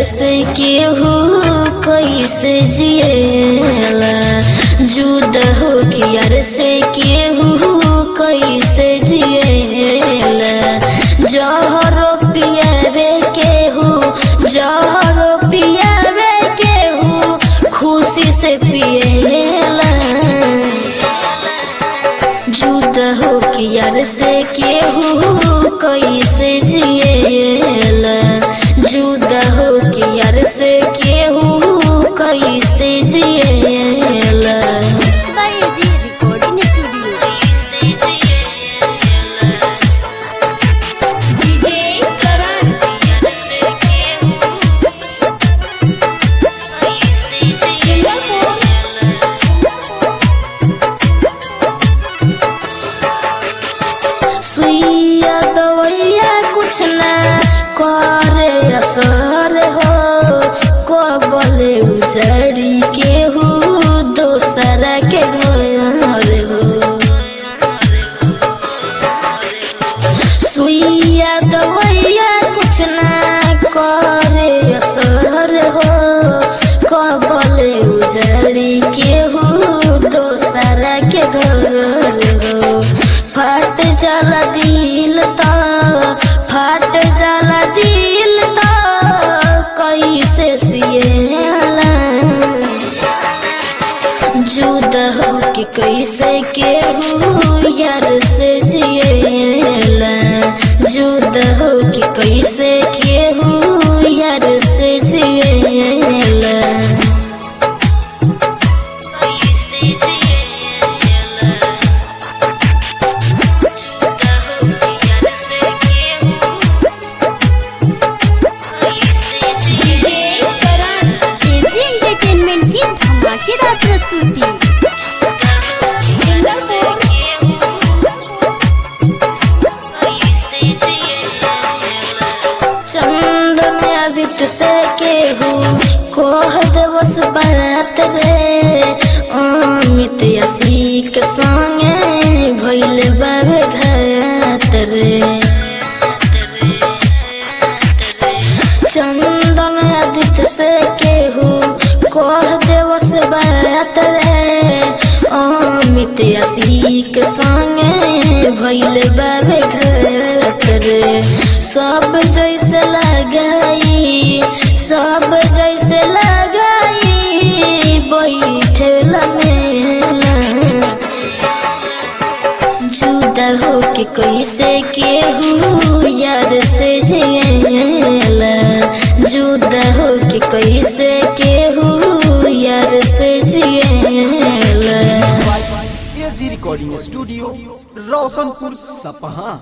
यार से केहू कैसे जिएला जुदा हो के यार से केहू कैसे जिएला जहरो पियावे केहू जहरो पियावे केहू खुशी से पिएला जुदा हो के यार से केहू कैसे जिएला जुदा हो के यार से केहू कैसे जिएला by AG Recording Studio. सुइया दवैया कुछ ना करे असर हो कबले उजड़ी केहू दोसरा के घर हो सुइया दवैया कुछ ना करे असर हो कबले उजड़ी केहू दोसरा के घर हो फट जाला दिल तो फट जाला दिल तो कैसे सिएला जुदा हो के कैसे केहू यार से जिएला जुदा हो के कैसे केहू यार से जिएला AG Entertainment की धमाकेदार प्रस्तुति चंदन आदित्य से केहू कोह दिवस बात रे अमित असीक संगे भइल बाबे घात रे चंदन आदित्य से केहू कोह दिवस बात रे अमित असीक संगे भइल बाबे घात रे सब जैसे लगाई सब जैसे लगाई बैठल मेला जुदा हो के कैसे केहू यार से जिएला जुदा हो के कैसे केहू यार से जिएला एजी रिकॉर्डिंग स्टूडियो रोशनपुर सपहा